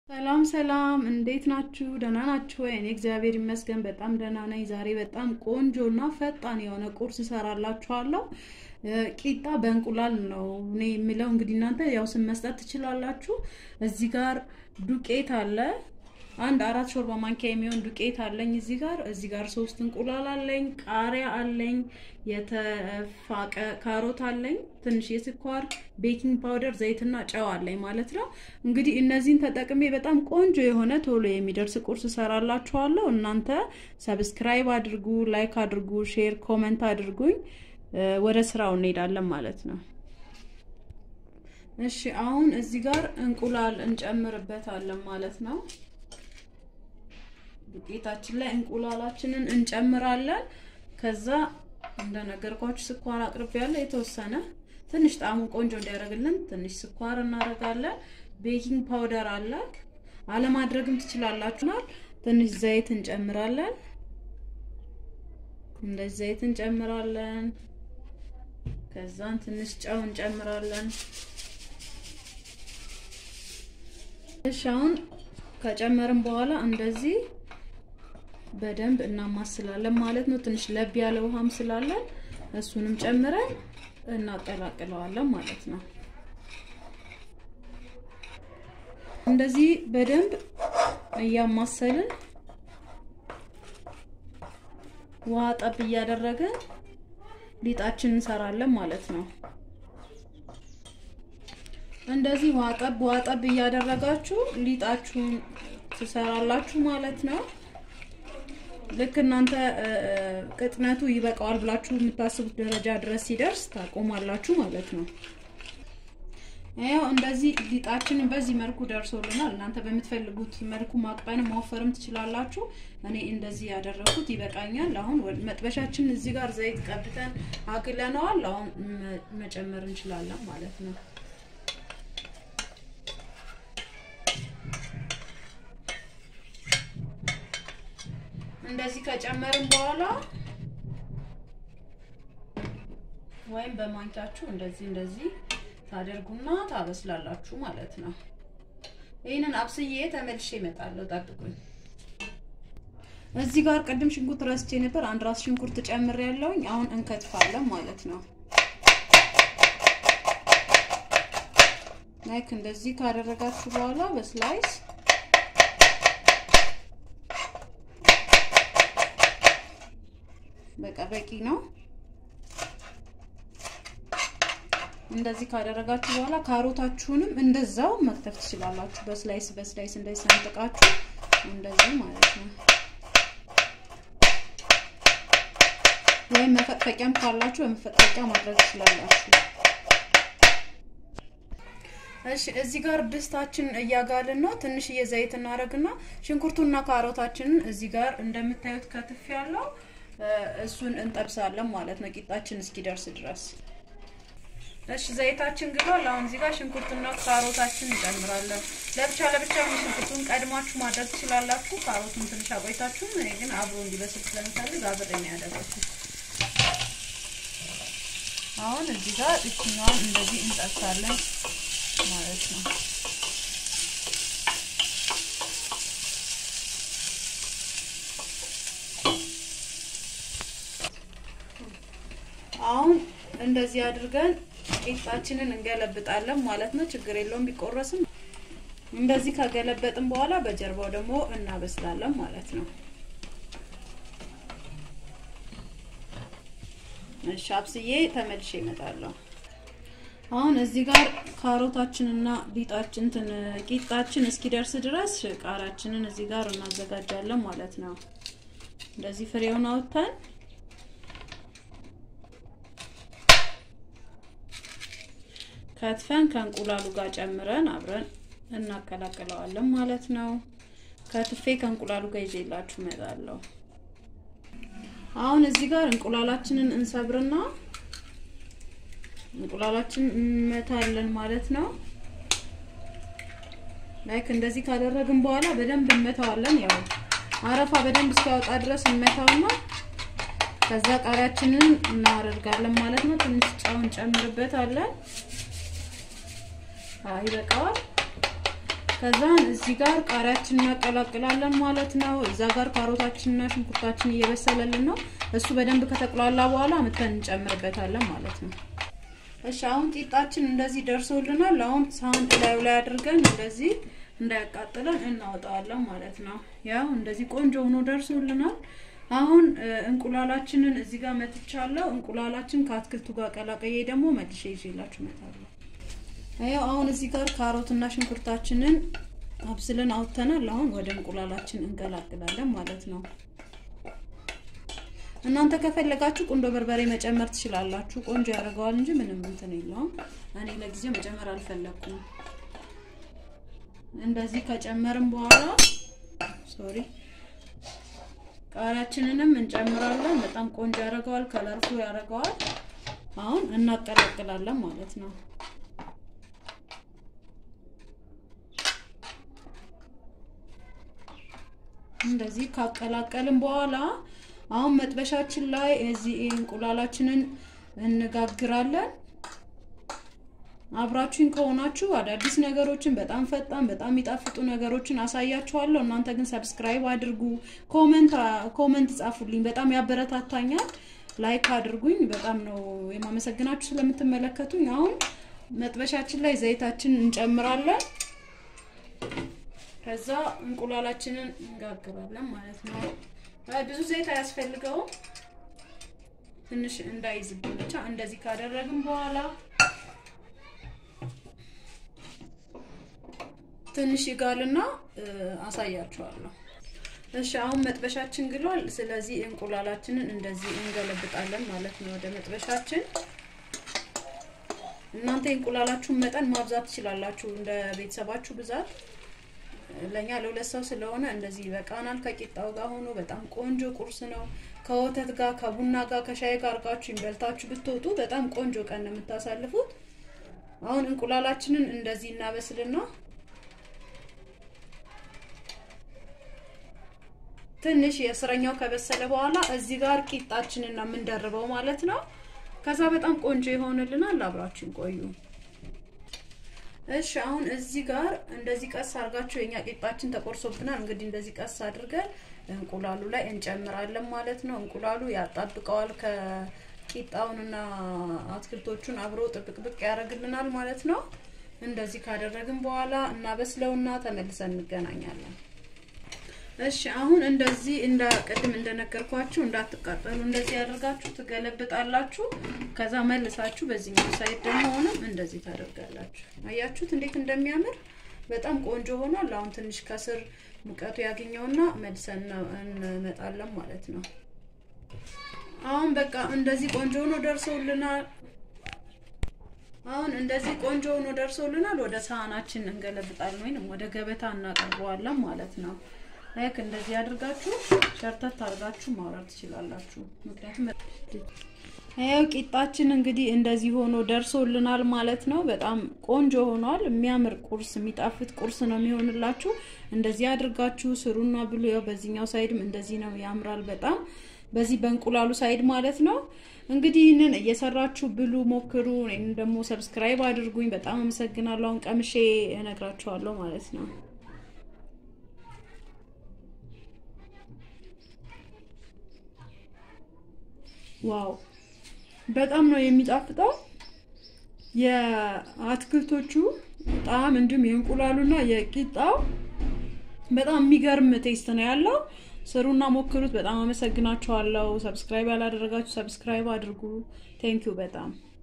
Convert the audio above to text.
ሰላም ሰላም፣ እንዴት ናችሁ? ደህና ናችሁ ወይ? እኔ እግዚአብሔር ይመስገን በጣም ደህና ነኝ። ዛሬ በጣም ቆንጆ እና ፈጣን የሆነ ቁርስ እሰራላችኋለሁ። ቂጣ በእንቁላል ነው እኔ የምለው። እንግዲህ እናንተ ያው ስም መስጠት ትችላላችሁ። እዚህ ጋር ዱቄት አለ። አንድ አራት ሾርባ ማንኪያ የሚሆን ዱቄት አለኝ እዚህ ጋር። እዚህ ጋር ሶስት እንቁላል አለኝ፣ ቃሪያ አለኝ፣ የተፋቀ ካሮት አለኝ፣ ትንሽ የስኳር፣ ቤኪንግ ፓውደር፣ ዘይትና ጨው አለኝ ማለት ነው። እንግዲህ እነዚህን ተጠቅሜ በጣም ቆንጆ የሆነ ቶሎ የሚደርስ ቁርስ እሰራላችኋለሁ። እናንተ ሰብስክራይብ አድርጉ፣ ላይክ አድርጉ፣ ሼር፣ ኮመንት አድርጉኝ። ወደ ስራው እንሄዳለን ማለት ነው። እሺ አሁን እዚህ ጋር እንቁላል እንጨምርበታለን ማለት ነው። ዱቄታችን ላይ እንቁላላችንን እንጨምራለን። ከዛ እንደነገርኳችሁ ስኳር አቅርቤያለሁ የተወሰነ ትንሽ ጣዕሙ ቆንጆ እንዲያደርግልን ትንሽ ስኳር እናደርጋለን። ቤኪንግ ፓውደር አለ፣ አለማድረግም ትችላላችሁናል። ትንሽ ዘይት እንጨምራለን። እንደዚህ ዘይት እንጨምራለን። ከዛን ትንሽ ጨው እንጨምራለን። እሺ አሁን ከጨመርን በኋላ እንደዚህ በደንብ እናማስላለን ማለት ነው። ትንሽ ለብ ያለ ውሃም ስላለን እሱንም ጨምረን እናቀላቅለዋለን ማለት ነው። እንደዚህ በደንብ እያማሰልን ውሃ ጠብ እያደረግን ሊጣችን እንሰራለን ማለት ነው። እንደዚህ ውሃ ጠብ ውሃ ጠብ እያደረጋችሁ ሊጣችሁን ትሰራላችሁ ማለት ነው። ልክ እናንተ ቅጥነቱ ይበቃዋል ብላችሁ የምታስቡት ደረጃ ድረስ ሲደርስ ታቆማላችሁ ማለት ነው። ያው እንደዚህ ሊጣችንን በዚህ መልኩ ደርሶልናል። እናንተ በምትፈልጉት መልኩ ማቅጠንም ማወፈርም ትችላላችሁ። እኔ እንደዚህ ያደረኩት ይበቃኛል። አሁን መጥበሻችን እዚህ ጋር ዘይት ቀብተን አግለነዋል። አሁን መጨመር እንችላለን ማለት ነው። እንደዚህ ከጨመርን በኋላ ወይም በማንኪያችሁ እንደዚህ እንደዚህ ታደርጉና ታበስላላችሁ ማለት ነው። ይህንን አብስዬ ተመልሼ እመጣለሁ፣ ጠብቁኝ። እዚህ ጋር ቅድም ሽንኩርት ረስቼ ነበር። አንድ ራስ ሽንኩርት ጨምሬ ያለውኝ አሁን እንከትፋለን ማለት ነው። ላይክ እንደዚህ ካደረጋችሁ በኋላ በስላይስ በቃ በቂ ነው። እንደዚህ ካደረጋችሁ በኋላ ካሮታችሁንም እንደዛው መክተፍ ትችላላችሁ። በስላይስ በስላይስ እንደዚህ ሰንጥቃችሁ እንደዚህ ማለት ነው። ወይም መፈቅፈቂያም ካላችሁ በመፈቅፈቂያ ማድረግ ትችላላችሁ። እሺ እዚህ ጋር ድስታችን እያጋልን ነው። ትንሽዬ ዘይት እናደርግና ሽንኩርቱና ካሮታችንን እዚህ ጋር እንደምታዩት ከትፍ ያለው እሱን እንጠብሳለን ማለት ነው ቂጣችን እስኪደርስ ድረስ። እሺ ዘይታችን ግሏል። አሁን እዚህ ጋር ሽንኩርትና ካሮታችን እንጨምራለን። ለብቻ ለብቻ ሽንኩርቱን ቀድማችሁ ማድረግ ትችላላችሁ። ካሮቱን ትንሽ አቆይታችሁ። እኔ ግን አብሮ እንዲበስል ስለምፈልግ አብሬ ነው ያደረኩት። አሁን እዚህ ጋር እችኛዋን እንደዚህ እንጠብሳለን ማለት ነው። አሁን እንደዚህ አድርገን ቂጣችንን እንገለብጣለን ማለት ነው። ችግር የለውም ቢቆረስም። እንደዚህ ከገለበጥን በኋላ በጀርባው ደግሞ እናበስላለን ማለት ነው። እሺ አብስዬ ተመልሼ እመጣለሁ። አሁን እዚህ ጋር ካሮታችንና ሊጣችን እንትን ቂጣችን እስኪደርስ ድረስ ቃሪያችንን እዚህ ጋር እናዘጋጃለን ማለት ነው። እንደዚህ ፍሬውን አውጥተን ከትፈን ከእንቁላሉ ጋር ጨምረን አብረን እናቀላቅለዋለን ማለት ነው። ከትፌ ከእንቁላሉ ጋር ይዤላችሁ እመጣለሁ። አሁን እዚህ ጋር እንቁላላችንን እንሰብርና እንቁላላችን እንመታለን ማለት ነው። ላይክ እንደዚህ ካደረግን በኋላ በደንብ እንመታዋለን። ያው አረፋ በደንብ እስኪያወጣ ድረስ እንመታውና ከዛ ቃሪያችንን እናደርጋለን ማለት ነው። ትንሽ ጨው እንጨምርበታለን። ይበቃዋል። ከዛ እዚህ ጋር ቃሪያችን እናቀላቅላለን ማለት ነው። እዛ ጋር ካሮታችንና ሽንኩርታችን እየበሰለልን ነው። እሱ በደንብ ከተቁላላ በኋላ አምጥተን እንጨምርበታለን ማለት ነው። እሺ አሁን ቂጣችን እንደዚህ ደርሶልናል። አሁን ሳህን ላዩ ላይ አድርገን እንደዚህ እንዳያቃጥለን እናወጣዋለን ማለት ነው። ያው እንደዚህ ቆንጆ ሆኖ ደርሶልናል። አሁን እንቁላላችንን እዚህ ጋር መትቻለሁ። እንቁላላችን ከአትክልቱ ጋር ቀላቀዬ ደግሞ መልሼ ይዤላችሁ እመጣለሁ። ያው አሁን እዚህ ጋር ካሮትና ሽንኩርታችንን አብስለን አውጥተናል። አሁን ወደ እንቁላላችን እንቀላቅላለን ማለት ነው። እናንተ ከፈለጋችሁ ቁንዶ በርበሬ መጨመር ትችላላችሁ። ቆንጆ ያደርገዋል እንጂ ምንም እንትን የለውም። እኔ ለጊዜው መጨመር አልፈለኩም። እንደዚህ ከጨመርን በኋላ ሶሪ ቃሪያችንንም እንጨምራለን። በጣም ቆንጆ ያደርገዋል፣ ከለርፉ ያደርገዋል። አሁን እናቀላቅላለን ማለት ነው። እንደዚህ ካቀላቀልን በኋላ አሁን መጥበሻችን ላይ እዚህ እንቁላላችንን እንጋግራለን። አብራችሁኝ ከሆናችሁ አዳዲስ ነገሮችን በጣም ፈጣን በጣም የሚጣፍጡ ነገሮችን አሳያችኋለሁ። እናንተ ግን ሰብስክራይብ አድርጉ፣ ኮመንት ኮመንት ጻፉልኝ፣ በጣም ያበረታታኛል። ላይክ አድርጉኝ፣ በጣም ነው የማመሰግናችሁ ስለምትመለከቱኝ። አሁን መጥበሻችን ላይ ዘይታችን እንጨምራለን። ከዛ እንቁላላችንን እንጋግራለን ማለት ነው። ብዙ ዘይት አያስፈልገውም፣ ትንሽ እንዳይዝብን ብቻ እንደዚህ ካደረግን በኋላ ትንሽ ይጋልና አሳያችኋለሁ። እሺ አሁን መጥበሻችን ግሏል። ስለዚህ እንቁላላችንን እንደዚህ እንገለብጣለን ማለት ነው ወደ መጥበሻችን። እናንተ የእንቁላላችሁን መጠን ማብዛት ትችላላችሁ እንደ ቤተሰባችሁ ብዛት። ለኛ ለሁለት ሰው ስለሆነ እንደዚህ ይበቃናል። ከቂጣው ጋር ሆኖ በጣም ቆንጆ ቁርስ ነው። ከወተት ጋር ከቡና ጋር ከሻይ ጋር አርጋችሁ ይበልታችሁ ብትወጡ በጣም ቆንጆ ቀን ነው የምታሳልፉት። አሁን እንቁላላችንን እንደዚህ እናበስልና ትንሽ የስረኛው ከበሰለ በኋላ እዚህ ጋር ቂጣችንን ነው የምንደርበው ማለት ነው። ከዛ በጣም ቆንጆ ይሆንልናል። አብራችን ቆዩ። እሺ አሁን እዚህ ጋር እንደዚህ ቀስ አድርጋችሁ የኛ ቂጣችን ተቆርሶብናል። እንግዲህ እንደዚህ ቀስ አድርገን እንቁላሉ ላይ እንጨምራለን ማለት ነው። እንቁላሉ ያጣብቀዋል ከቂጣውንና አትክልቶቹን አብሮ ጥብቅብቅ ያደርግልናል ማለት ነው። እንደዚህ ካደረግን በኋላ እናበስለውና ተመልሰን እንገናኛለን። እሺ አሁን እንደዚህ እንደ ቅድም እንደነገርኳችሁ እንዳትቃጠሉ እንደዚህ ያደርጋችሁ ትገለብጣላችሁ። ከዛ መልሳችሁ በዚህኛው ሳይድ ደግሞ ሆነም እንደዚህ ታደርጋላችሁ። አያችሁት እንዴት እንደሚያምር በጣም ቆንጆ ሆኗል። አሁን ትንሽ ከስር ሙቀቱ ያገኘውና መልሰን እንመጣለን ማለት ነው። አሁን በቃ እንደዚህ ቆንጆ ሆኖ ደርሰውልናል። አሁን እንደዚህ ቆንጆ ሆኖ ደርሰውልናል። ወደ ሳህናችን እንገለብጣለን ወይንም ወደ ገበታ እናቀርበዋለን ማለት ነው። ላይክ እንደዚህ አድርጋችሁ ሸርተት አድርጋችሁ ማውረድ ትችላላችሁ። ምክንያቱም ይኸው ቂጣችን እንግዲህ እንደዚህ ሆኖ ደርሶልናል ማለት ነው። በጣም ቆንጆ ሆኗል። የሚያምር ቁርስ፣ የሚጣፍጥ ቁርስ ነው የሚሆንላችሁ። እንደዚህ አድርጋችሁ ስሩና ብሉ። ያው በዚህኛው ሳይድም እንደዚህ ነው፣ ያምራል በጣም በዚህ በእንቁላሉ ሳይድ ማለት ነው። እንግዲህ ይህንን እየሰራችሁ ብሉ፣ ሞክሩ። እኔም ደግሞ ሰብስክራይብ አድርጉኝ። በጣም አመሰግናለሁ። አሁን ቀምሼ እነግራችኋለሁ ማለት ነው። ዋው በጣም ነው የሚጣፍጠው። የአትክልቶቹ ጣዕም እንዲሁም የእንቁላሉና የቂጣው በጣም የሚገርም ቴስት ነው ያለው። ስሩና ሞክሩት። በጣም አመሰግናችኋለሁ። ሰብስክራይብ ያላደረጋችሁ ሰብስክራይብ አድርጉ። ቴንኪው በጣም